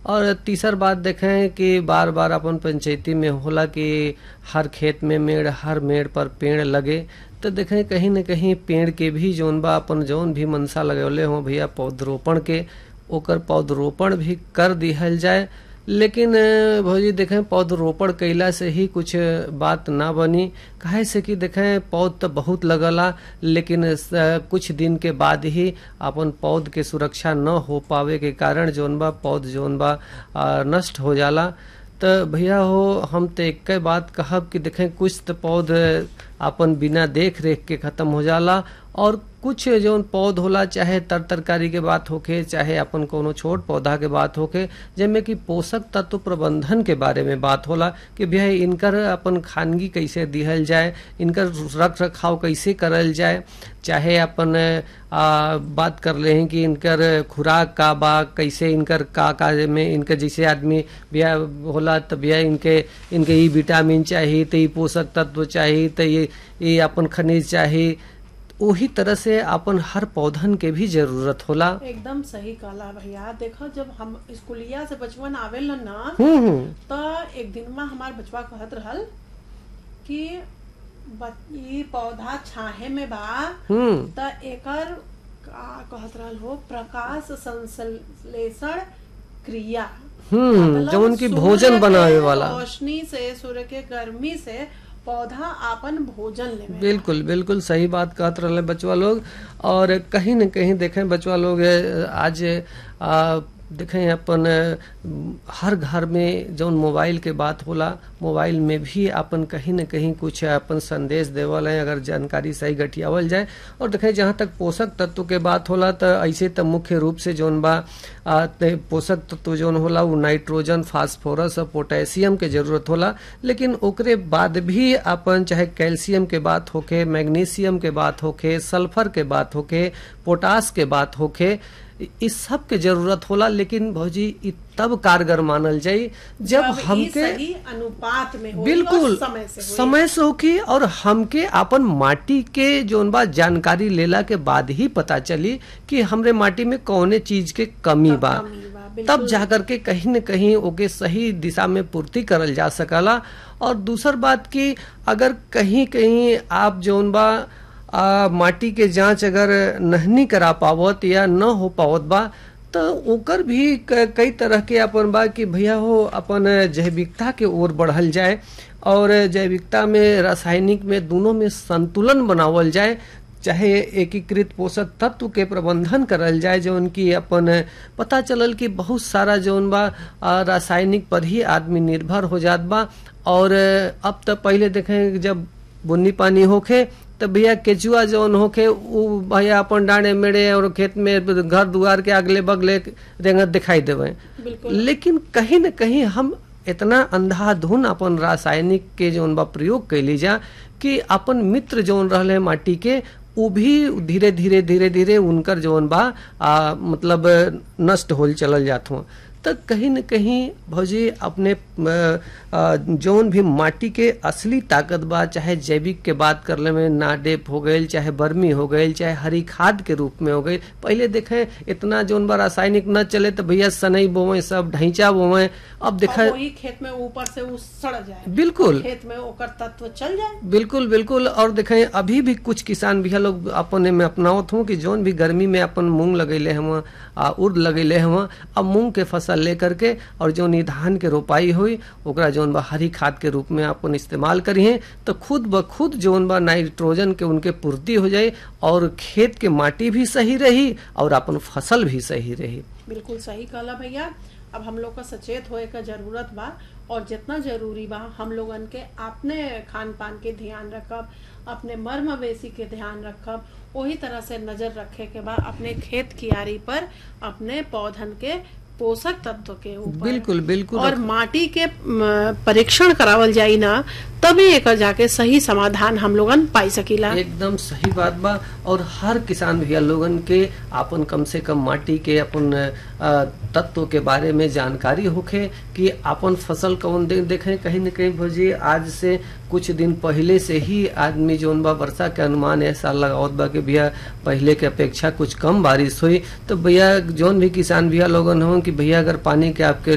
और तीसर बात देखें कि बार बार अपन पंचायती में होला कि हर खेत में मेड़ हर मेड़ पर पेड़ लगे तो देखें कहीं न कहीं पेड़ के भी जौन बा अपन जौन भी मनसा लगौले हो भैया पौधरोपण के ओकर पौधरोपण भी कर दिहल जाए लेकिन अ, भौजी देखें पौधरोपण कैला से ही कुछ बात ना बनी काहे से कि देखें पौध तो बहुत लगला लेकिन स- कुछ दिन के बाद ही अपन पौध के सुरक्षा न हो पावे के कारण जौन बा पौध जौन बा अ, नष्ट हो जाला तो भैया हो हम तो एक बात कहब कि देखें कुछ तो पौध अपन बिना देख रेख के खत्म हो जाला और कुछ जौन पौध होला चाहे तर तरकारी के बात होके चाहे अपन कोनो छोट पौधा के बात होके जेमे कि पोषक तत्व प्रबंधन के बारे में बात होला कि भैया इनकर अपन खानगी कैसे दिहल जाए इनकर रख रखाव कैसे करल जाए चाहे अपन आ, बात कर ले हैं कि इनकर खुराक का बा कैसे इनकर का का में इनकर जैसे आदमी भैया होला तो भैया इनके इनके ई विटामिन चाहिए तो ई पोषक तत्व चाहिए तो ये ये अपन खनिज चाहिए वही तरह से अपन हर पौधन के भी जरूरत होला एकदम सही कहला भैया देखो जब हम स्कूलिया से बचपन आवेल ना हम्म हम्म तो एक दिन में हमार बचवा कहत रहल कि ब- ई पौधा छाहे में बा हम्म त एकर का कहत रहल हो प्रकाश संश्लेषण क्रिया हम्म मतलब जौन की सूर्य भोजन के बनावे वाला रोशनी से सूर्य के गर्मी से पौधा आपन भोजन लेवे बिल्कुल बिल्कुल सही बात कहत रहे बचवा लोग और कहीं न कहीं देखें बचवा लोग अ, आज आ, देखें अपन अ, हर घर में जौन मोबाइल के बात होला मोबाइल में भी अपन कहीं न कहीं कुछ अपन संदेश देवल है अगर जानकारी सही गठियावल जाए और देखें जहाँ तक पोषक तत्व के बात होला तो ऐसे तो मुख्य रूप से जौन बा आ, ते पोषक तत्व जौन होला वो नाइट्रोजन फास्फोरस और पोटेशियम के जरूरत होला लेकिन ओकरे बाद भी अपन चाहे कैल्शियम के बात होके मैग्नीशियम के बात होके सल्फर के बात होके पोटास के बात होके इस सब के जरूरत होला लेकिन भौजी इ तब कारगर मानल जाई जब जब ई हमके सही अनुपात में हो बिल्कुल समय से होई। समय से होकी और हमके अपन माटी के जोन बा जानकारी लेला के बाद ही पता चली कि हमरे माटी में कौने चीज के कमी बा कमी बा, बिल्कुल। तब जाकर के कहीं न कहीं ओके सही दिशा में पूर्ति करल जा सकला और दूसर बात की अगर कहीं कहीं आप जोन बा आ, माटी के जांच अगर नहीं करा पावत या न हो पावत बा तो ओकर भी क- कई तरह के अपन बा कि भैया हो अपन जैविकता के ओर बढ़ल जाए और जैविकता में रासायनिक में दोनों में संतुलन बनावल जाए चाहे एकीकृत पोषक तत्व के प्रबंधन करल जाए जो उनकी अपन पता चलल कि बहुत सारा जौन बा आ, रासायनिक पर ही आदमी निर्भर हो जात बा और अब तो पहले देखें जब बुन्नी पानी होखे तो भैया केचुआ जौन होखे उ भैया अपन डांडे मेड़े और खेत में घर दुआर के अगले बगले रेंगत दिखाई देवे बिल्कुल लेकिन कहीं न कहीं हम इतना अंधाधुन अपन रासायनिक के जौन बा प्रयोग कैली जा कि अपन मित्र जौन रहले माटी के वो भी धीरे धीरे धीरे धीरे उनकर जौन बा आ, मतलब नष्ट होल चलल जात हुआ तो कहीं न कहीं भौजी अपने अ, अ, जौन भी माटी के असली ताकत बा चाहे जैविक के बात करले में नाडेप हो गई चाहे बर्मी हो गई चाहे हरी खाद के रूप में हो गई पहले देखें इतना जौन बा रासायनिक न चले तो भैया सनई बोवे सब ढैंचा बोवे अब और देखा वही खेत में ऊपर से उ सड़ जाए बिल्कुल खेत में ओकर तत्व चल जाए बिल्कुल बिल्कुल और देखें अभी भी कुछ किसान भैया लोग अपने में अपनावत हूँ कि जौन भी गर्मी में अपन मूंग लगैले हम आ उर्द लगैले हम अब मूंग के फसल लेकर के और जौन ई धान के रोपाई हुई ओकरा जौन बा हरी खाद के रूप में अपन इस्तेमाल करिए तो खुद ब खुद जौन बा नाइट्रोजन के उनके पूर्ति हो जाए और खेत के माटी भी सही रही और अपन फसल भी सही रही बिल्कुल सही कहला भैया अब हम लोग का सचेत होए का जरूरत बा और जितना जरूरी बा हम लोगन के अपने खान पान के ध्यान रखब अपने मर्म बेसी के ध्यान रखब वही तरह से नजर रखे के बा अपने खेत कियारी पर अपने पौधन के पोषक तत्व के ऊपर बिल्कुल बिल्कुल और माटी के म, परीक्षण करावल जाई ना तभी एक जाके सही समाधान हम लोगन पाई सकीला एकदम सही बात बा और हर किसान भैया लोगन के अपन कम से कम माटी के अपन अ, तत्व के बारे में जानकारी होखे कि अपन फसल कौन दे, देखें कहीं न कहीं भौजी आज से कुछ दिन पहले से ही आदमी जोन बा वर्षा के अनुमान ऐसा लगावत बा कि भैया पहले के अपेक्षा कुछ कम बारिश हुई तो भैया जोन भी किसान भैया लोगन हो कि भैया अगर पानी के आपके